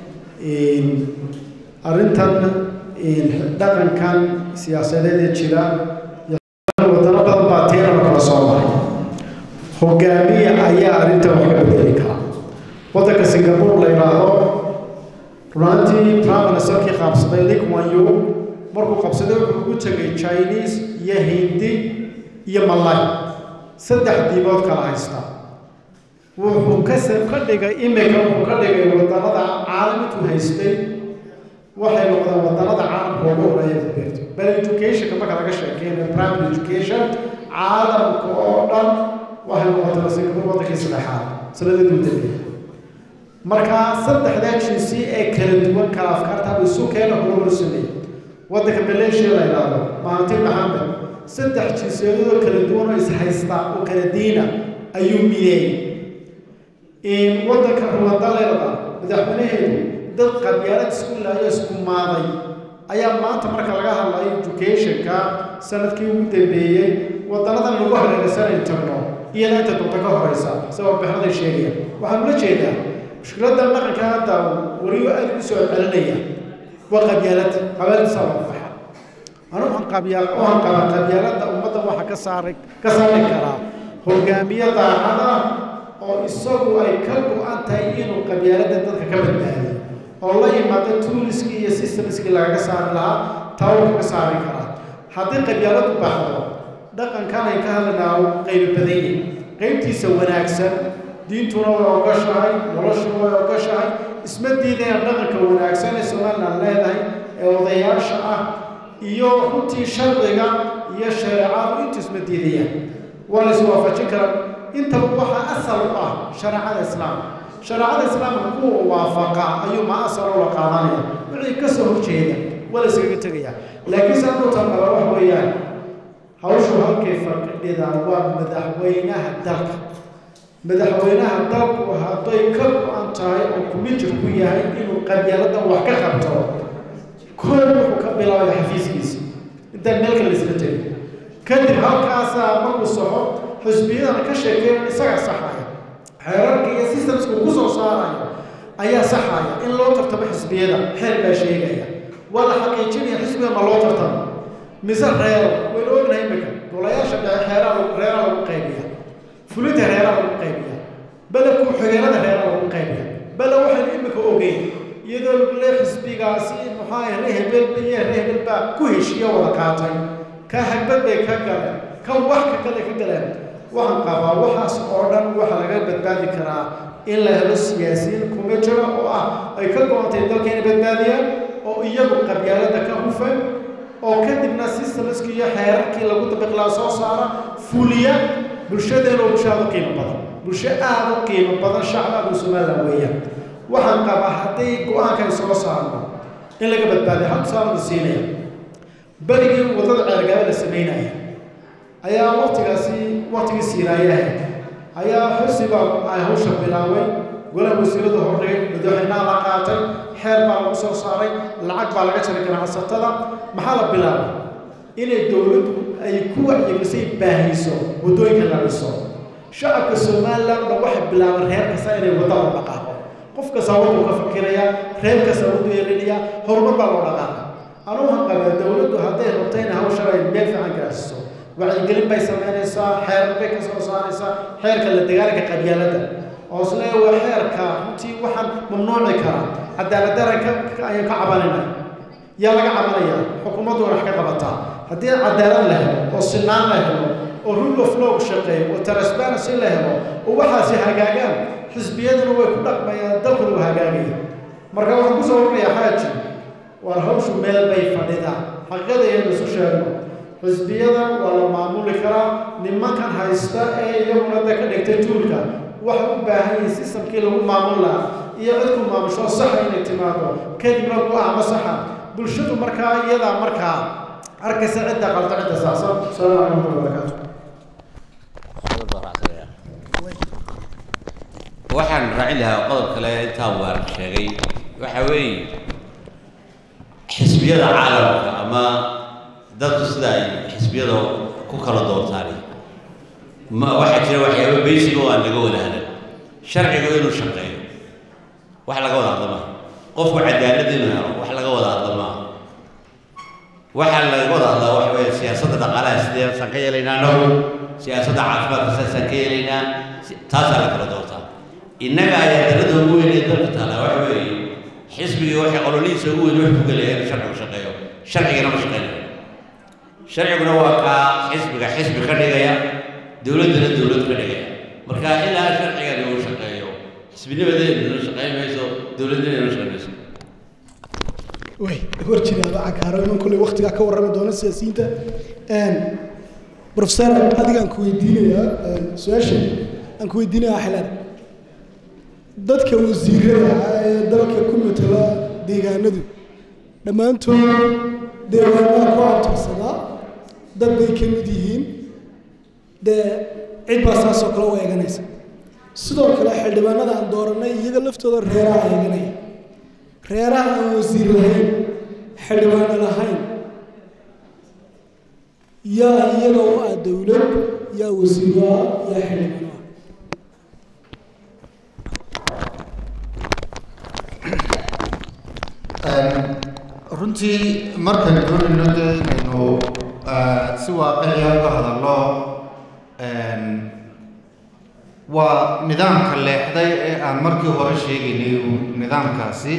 [SPEAKER 4] arrintan dhaqankan siyaasadeed ee jira wadano badan baa tiirana kala soo maray hogaamiye ayaa arrintan wax ka bedeli kara waddanka singapore la yidhaahdo runaantii prime ministerkii qaabsaday lee kuan yew markuu qabsaday wuxuu ugu tegay chinese iyo hindi iyo malay saddex diibood kala haysta wuxuu ka ka dhigay imika wuxuu ka dhigay wadannada caalamku haystay waxay noqdeen wadannada caalamka ugu horeeya ku beerto bal educationka marka laga sheekeynayo primary education caalamka oo dhan waxay noqotay singapore waddankii saddexaad sanadii u dambeeyay marka saddexdaa jinsi ee kala duwan kala afkaarta isu keena horumar sameeyey waddanka malaysia la yidhaahdo mahanti maxamed saddex jinsiyadoo kala duwan oo ishaysta oo kala diina ayuu mideeyey waddanka ruwanda la yidhahdaa madaxweynaheedu dad qabyaalad isku laayo isku maaday ayaa maanta marka laga hadlayo educationka sanadkii ugu dambeeyey wadanadan lagu hareeraysanay tagno iyada inta doonta ka horeysa sida warbixinaday sheegayaan waxaan ula jeedaa mushkiladda dhaqanka hadda weliba aad u soo celinaya waa qabyaalada qabyaaladiisa lagu baxa anu waxaan qabyaal waxaan qabaa qabyaalada ummadda waxa ka saaray ka saari karaa hogaamiye daacada oo isagu ay ka go-an tahay inuu qabyaalada dadka ka badbaadiyo oo la yimaado tuuliskii iyo systemskii lagaga saari lahaa taa wuu kaga saari karaa haddii qabyaaladu baxdo dhaqankan ay ka hadlaynaa qaybo badan yihin qaybtiisa wanaagsan diintuna way ogashahay noloshuna way ogashahay isma diidayaan dhaqanka wanaagsan ee somaliland leedahay ee odayaasha ah iyo runtii sharciga iyo shareecadu intu isma diidayaan waa la iswaafajin karaa intaba waxaa asal u ah shareecada islaamka shareecada islaamka kuwa waafaqa ayuu ma asal ula qaadanaya wixii ka soo horjeeda waa la iskaga tegaya laakiin saa dhowta qaba wax weeyaan hawshu halkay fadhida waa madaxweynaha dalka madaxweynaha dalku hadday ka go-an tahay oo kumijir ku yahay inuu qabyaaladan wax ka qabto koob wuxuu ka bilaabay xafiiskiisa intaan meel kale isla tegin kadib halkaasaa markuu soxo xusbiyadana ka sheekeeyan isagaa saxaya xeerarka iyo systemska ku soo saarayo ayaa saxaya in loo tartamo xisbiyada xeer baa sheegaya waa la xaqiijinaya xisbiga ma loo tartamo mise reero waynu ognahay imika golayaasha dhexe xeeraa reeraa lagu qaybiya fulinta reeraa lagu qaybiya bale ku-xigeenada reeraa lagu qaybiya bale waxaynu imika ogeyn iyadoo lagu leeyahay xisbigaasi maxaa ree hebel iyo ree hebel baa ku heshiiya wada qaatay ka hagbad bay ka galeen ka wax ka kale ka galeen waxaan qabaa waxaas oo dhan waxa laga badbaadi karaa in la helo siyaasiyiin kuma jiro oo ah ay ka go-antay dalka inay badbaadiyaan oo iyagu qabyaalada ka hufan oo kadibna systemskii iyo xeerarkii lagu dabiqlaa soo saara fuliya bulshadeena oo bulsho aada u qiimo badan bulsho aada u qiimo badan shacbaadu somaliland weeyaan waxaan qabaa hadday go-aanka ay soo saarno in laga badbaadiyo hal tusaalada siinaya berigii waddada ceergaaba la samaynaya ayaa waktigaasi waktigii siiraayahay ayaa xirsiba ay hawsha bilaabay golaha wasiiradu hordhigay madaxweynaha la qaatay xeer baa lagu soo saaray lacag baa laga jaray ganacsatada maxaa la bilaabay inay dowladdu ay ku wacyigelisay baahiso waddooyinka la dhiso shacabka somaliland dhan waxay bilaabeen reer kasta inay wadda loo dhaqaaqo qof kasta waduu ka fikiraya reer kasta waduu yeelinaya horumar baa loo dhaqaaqa anugu waxaan qabaa dowladdu hadday rabto in hawshan ay meel fiican gaarsiiso wacyigelin bay samaynaysaa xeerar bay ka soo saaraysaa xeerka la dagaalanka qabyaaladda oo isle waa xeerka runtii waxaan mamnuuci karaa cadaalad daranka ayaan ka cabanayna yaa laga cabanaya xukuumaddu wax ka qabataa haddii cadaalad la helo oo sinaan la helo oo rule of law shaqeeyo oo transparency la helo oo waxaasi hagaagaan xisbiyaduna way ku dhaqmayaan dalkuna waa hagaagaya marka waxaan kusoo warinayaa xaaji waar hawshu meel bay fadhidaan xaqiiqada iyada isu sheegno xisbiyada waa la maamuli karaa nimankan haysta ee iyaguna da ka dhigtay tuulka waxay u baahan yihiin sistamkii lagu maamul lahaa iyo cidku maamusho saxa inay timaado kadibna go-aama saxa bulshadu markaa iyadaa markaa arkaysa cidda qalta cidda saacsan asalaamu calaykum wabarakaatu
[SPEAKER 2] waxaan raacin lahaa qodob kale intaa waaran sheegay waxa weeye xisbiyada caalamka ama dadku sida ay xisbiyada ku kala doortaan ma waxaa jira waxyaaba basic oo aan laga wada hadal sharcigu inuu shaqeeyo wax laga wada hadla maaha qofku cadaalad inuu helo wax laga wada hadla maaha waxaa laga wada hadlaa waxa weeye siyaasadda dhaqaalaha sideesaan ka yeelaynaa anagu siyaasadda caafimaadka sidaasaan ka yeelaynaa taasaa la kala doortaa innaga ayaa darada ugu weyn ee dalka taala waxa weeye xisbigii waxay ololihiisa ugu weyn wuxuu ku gelaya inuu sharcigu shaqeeyo sharcigana ma shaqeynayo sharciguna waa kaa xisbiga xisbi ka dhigaya dowladdana dowlad ka dhigaya marka ilaa sharcigani uu shaqeeyo xisbinimadeeduna shaqeyn mayso dowladnimaduna shaqeyn mayso
[SPEAKER 5] way hor jiraaba cakaaro iman kulley waktigaa ka warrami doona siyaasiyiinta professor adigaan ku weydiinayaa su-aasha aan ku weydiinayaa xalaal dadka wasiirada ah ee dalka ku matala deegaanadu dhammaantood deegaanada ku abtirsadaa dad bay ka mid yihiin dee cid baa saasoo kale u eeganaysa sidoo kale xildhibaanada aan dooranay iyaga laftooda reeraha eeganaya reeraha aan wasiir lahayn xildhibaano lahayn yaa iyaga u ah dowlad yaa wasiiro ah yaa xildhibaano ah
[SPEAKER 3] runtii markaan doonayno dee inaynu si waaqiciya uga hadalno waa nidaamka leexday ee aan markii hore sheegaynay nidaamkaasi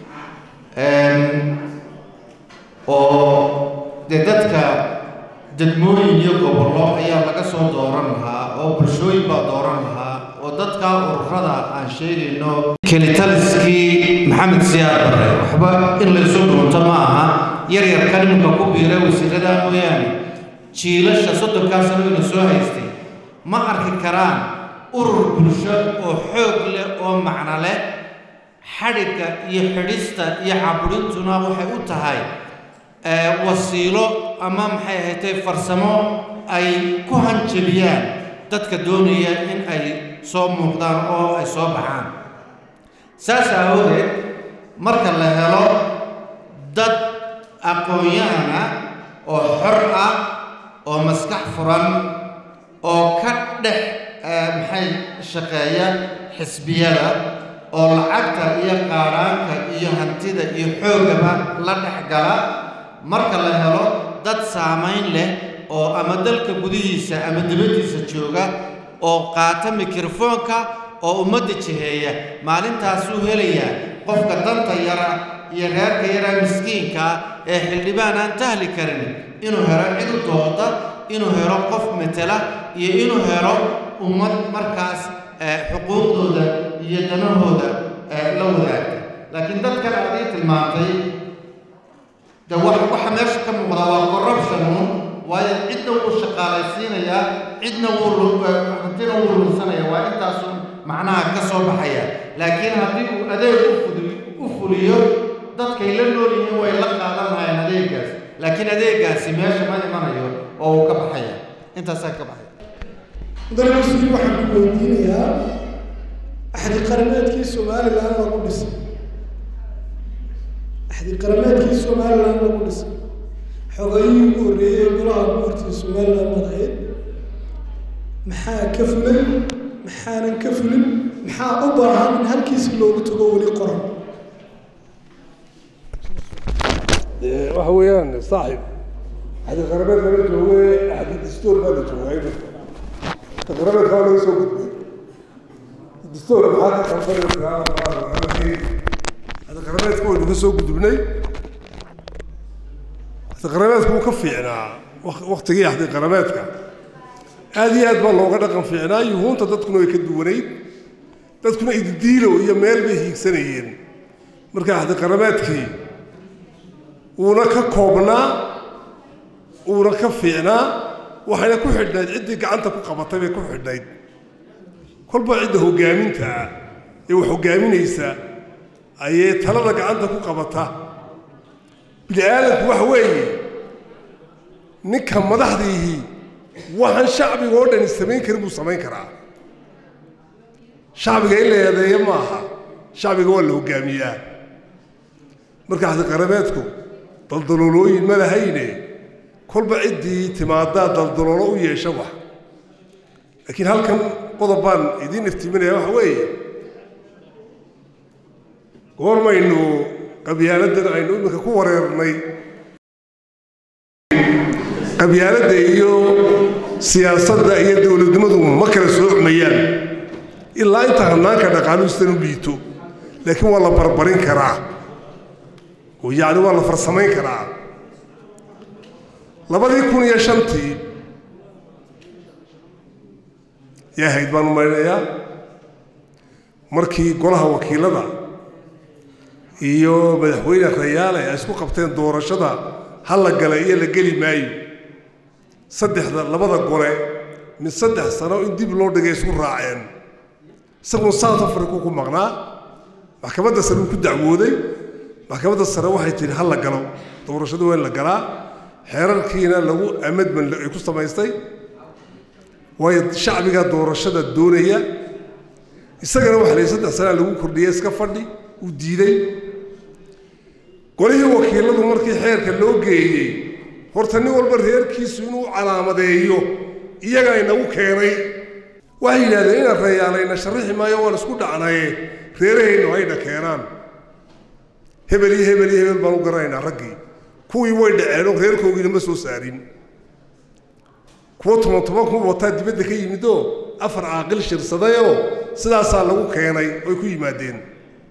[SPEAKER 3] oo dee dadka degmooyin iyo gobollo ayaa laga soo dooran lahaa oo bulshooyin baa dooran lahaa oo dadka ururada aan sheegayno kelitaliskii maxamed siyaar bare waxba in laysu dhuunto ma aha yaryarka nimanka ku biira wasiirada mooyaane jiilasha soddonkaa sano ina soo haystay ma arki karaan urur bulsho oo xoog leh oo macno leh xadhigga iyo xidhista iyo caburintuna waxay u tahay wasiilo ama maxay ahaydee farsamo ay ku hanjabiyaan dadka doonaya in ay soo muuqdaan oo ay soo baxaan saas aawadeed marka la helo dad aqoon-yahana oo xor ah oo maskax furan oo ka dhex maxay shaqeeya xisbiyada oo lacagta iyo qaadhaanka iyo hantida iyo xooggaba la dhex gala marka la helo dad saamayn leh oo ama dalka gudihiisa ama dibaddiisa jooga oo qaata mikrofoonka oo ummadda jiheeya maalintaasuu helayaa qofka danta yara iyo reerka yaraa miskiinkaa ee xildhibaan aan tahli karin inuu helo cid u dooda inuu helo qof matela iyo inuu helo ummad markaas xuquuqdooda iyo danahooda la wadaagta laakiin dadkan aad ii tilmaantay de wax waxa meesha ka muuqda waa corruptionun waayo cidna wuu shaqaalaysiinayaa cidna wuu hantina wuu lunsanaya waa intaasun macnaha ka soo baxaya laakiin haddii uu adeeg u fuliyo dadkay la nool yihiin way la qaadan lahayeen adeegaas laakiin adeegaasi meesha ma imanayo oo uu ka baxaya intaasaa ka baxaya
[SPEAKER 5] mudane mas-uul waxaan ku weydiinayaa axdi qarameedkii somalilan lagu dhisay axdi qarameedkii somalilan lagu dhisay xogayihii ugu horreeyey golaha guurtii somalilan madaxeed maxaa ka fulay maxaanan ka fulin maxaa u baahan in halkiisi loogu tago weli qoran
[SPEAKER 1] waxa weeyaan saaxib axdi qarameed lama jooge axdi dastuur baa la joogaa imika qarameedka waa laga soo gudbay dastuur maxaa ka qalbanaysaa axdi qarameedka waynu ka soo gudubnay axdi qarameedka wuu ka fiicnaa waktigii axdi qarameedka aad iyo aad baa looga dhaqan fiicnaa yuhuunta dadkuna way ka duwanayd dadkuna ididiilo iyo meel bay hiigsanayeen marka axdi qarameedkii wuuna ka koobnaa wuuna ka fiicnaa waxayna ku xidhnayd ciddii gacanta ku qabatay bay ku xidhnayd kolba cidda hoggaamintaa ee wax hoggaaminaysa ayay talada gacanta ku qabata bini aadamku waxa weeye ninka madaxdiihii waxaan shacbiga oo dhani samayn karin buu samayn karaa shacbiga in la eedeeyo ma aha shacbiga waa la hoggaamiyaa marka axdi qarameedku daldaloolooyin ma lahayne kolba ciddii timaadaa daldaloolo u yeesha wax laakiin halkan qodob baan idiin iftiiminaya waxa weeye goormaynu qabyaaladdan aynu iminka ku wareernay qabyaaladda iyo siyaasadda iyo dowladnimadu ma kala soocmayaan ilaa inta hannaanka dhaqaaluhistan u liito laakiin waa la barbarin karaa oo yacni waa la farsamayn karaa labadii kun iyo shantii yaa ahayd baan u malaynayaa markii golaha wakiilada iyo madaxweyne rayaale ay isku qabteen doorashada ha la galay iyo la geli maayo saddexda labada gole mid saddex sano in dib loo dhigay isku raaceen isaguna south africa ku maqnaa maxkamadda sare uu ku dacwooday maxkamadda sare waxay tidhi ha la galo doorashada waa in la galaa xeerarkiina lagu amadman ay ku samaystay waayo shacbiga doorashada doonaya isagana waxa la yidhi saddex sanaa lagu kordhiyey iska fadhi uu diiday golihii wakiiladu markii xeerka loo geeyey horta nin walba reerkiisu inuu calaamadeeyo iyagaa inagu keenay waxay yidhahdeen inaan rayaalayna sharrixi maayo waan isku dhacnaye reerahaynu hayna keenaan hebel iyo hebel iyo hebel baan u garanaynaa raggii kuwii way dhaceenoo reerkoogiina ma soo saarin kuwa toban toban ku wataa dibadda ka yimidoo afar caaqil shirsadayoo sidaasaa lagu keenay oy ku yimaadeen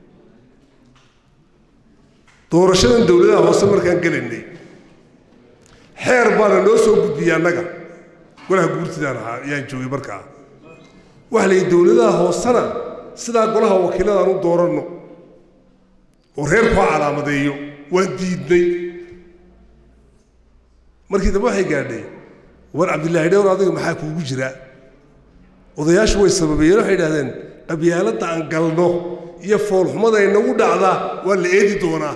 [SPEAKER 1] doorashadan dowladaha hoose markaan gelaynay xeer baana noo soo gudbiyey annaga golaha guurtidaan ahaa ayaan joogay markaa waxa la yidhi dowladaha hoosena sidaa golaha wakiiladaan u dooranno oo reerku ha calaamadeeyo waan diidnay markii dambe waxay gaadhay war cabdillaahi dhowr adiga maxaa kuugu jira odayaashu way sababeeyeen waxay idhahdeen qabyaaladda aan galno iyo foolxumada inagu dhacda waa la eedi doonaa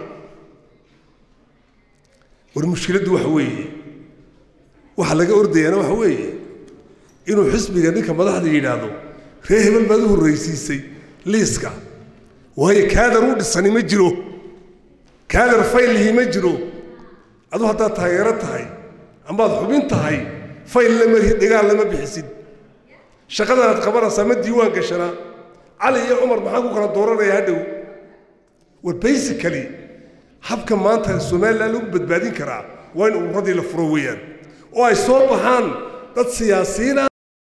[SPEAKER 1] war mushkiladdu waxa weeye waxa laga ordayaana waxa weeye inuu xisbiga ninka madaxda yidhaahdo ree hebel baad u horraysiisay liiska waayo kaadar u dhisani ma jiro kaadar faylihii ma jiro adu haddaad taageero tahay amaad xubin tahay fayl lama dhigaal lama bixisid shaqadan aad qabanaysaa ma diiwaan gashanaa cali iyo cumar maxaa ku kala dooranaya hadhow war basically habka maanta somaliland lagu badbaadin karaa waa in ururadii la furo weeyaan oo ay soo baxaan dad siyaasiyiina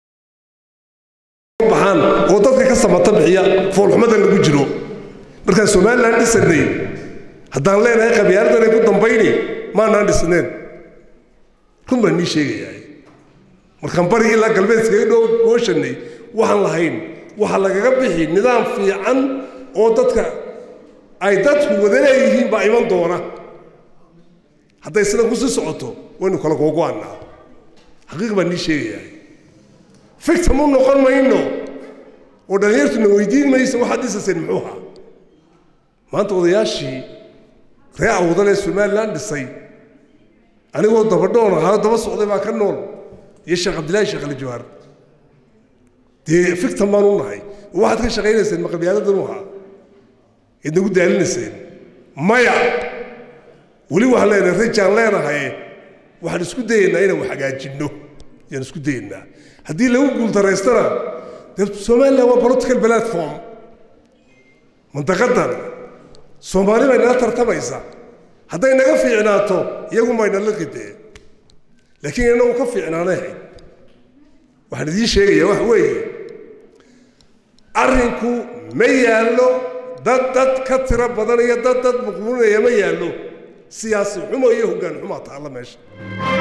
[SPEAKER 1] baxaan oo dadka ka samata bixiya foolxumada lagu jiro markaan somaliland dhisanay haddaan leenahay qabyaaladan ay ku dambayni maanaan dhisneen run baan nii sheegayaa markaan bari ilaa galbeed iskaga dhow gooshanay waxaan lahayn waxaa lagaga bixi nidaam fiican oo dadka ay dadku wada leeyihiin baa iman doona hadday sidan kusii socoto waynu kala googo-annaa xaqiiq baan nii sheegayaa fictam u noqon mayno oo dhallinyartuna weydiin maysa waxaad dhisaseen muxuu ahaa maanta odayaashii ree awdal ee somaliland dhisay anigoo dabadhoon ahaa daba socday baa ka nool iyo sheekh cabdillaahi sheekh ali jawhar dee fictam baan u nahay oo waxaad ka shaqaynayseen ma qabyaaladan u ahaa id nagu daalinayseen maya weli waxaan leenahay rajaan leenahay waxaan isku dayaynaa inaan wax hagaajinno yaan isku dayaynaa haddii lagu guultaraystana dee somaliland waa political platform mantaqadan soomaali bay nala tartamaysa hadday naga fiicnaato iyagu mayna la qidee laakiin inagu ka fiicnaanay ahayd waxaan idiin sheegayaa wax weeye arrinku ma yaallo dad dad ka tiro badan iyo dad dad muqmuunaya ma yaallo siyaasi xumo iyo hoggaan xumaa taalla meesha